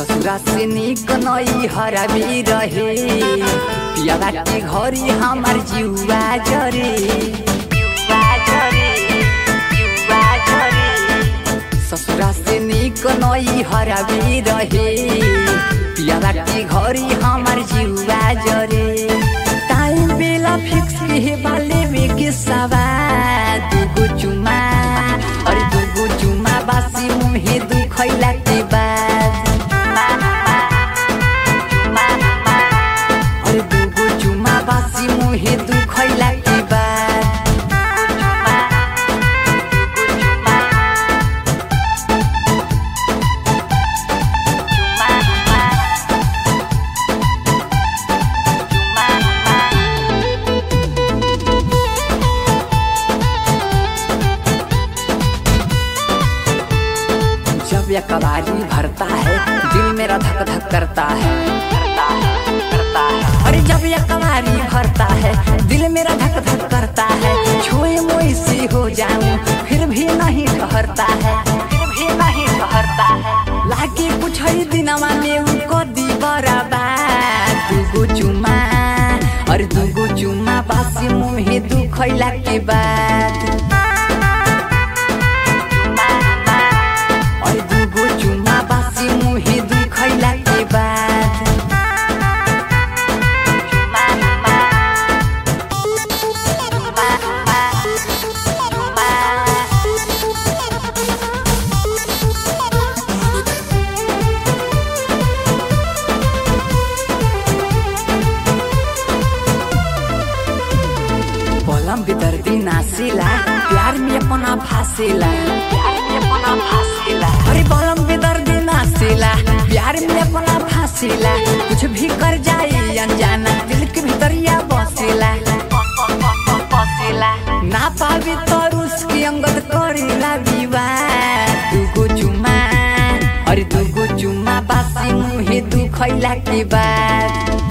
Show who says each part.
Speaker 1: ससुरा से निक नई हराबी रहे पियावा के घरी हमार जीवा जरे जीवा जरे, जीवा जरे। ससुरा से निक नई हराबी रहे पियावा के घरी हमार जीवा जरे टाइम बेला फिक्स के बाले में के सवा दुगो चुमा अरे दुगो चुमा बासी मुहे दुखैला के बाद अरे दुगो चुमा बासी मुहे दुखैला के बाद जब यह कबाड़ी भरता है दिल मेरा धक धक करता है करता है करता है अरे जब यह कबाड़ी भरता है दिल मेरा धक धक करता है छुए मोई सी हो जाऊं फिर भी नहीं ठहरता है फिर भी नहीं ठहरता है लागे कुछ ही दिनवा में उनको दी बराबर दुगो चुमा अरे दुगो चुमा बासी मुहे दुखैला के बाद और दुगो चुमा बासी मुहे दुखैला के बाद पलम बेदर्दी नासिला प्यार में अपना फासिला प्यार में अपना फासिला अरे पलम बेदर्दी नासिला प्यार में अपना फासिला कुछ भी कर जाए अनजाना दिल के भीतरिया बसेला बसेला ना पावे तो उसकी अंगत करेला विवाह दुगो चुमा अरे दुगो चुमा बासी मुहे दुखैला के बाद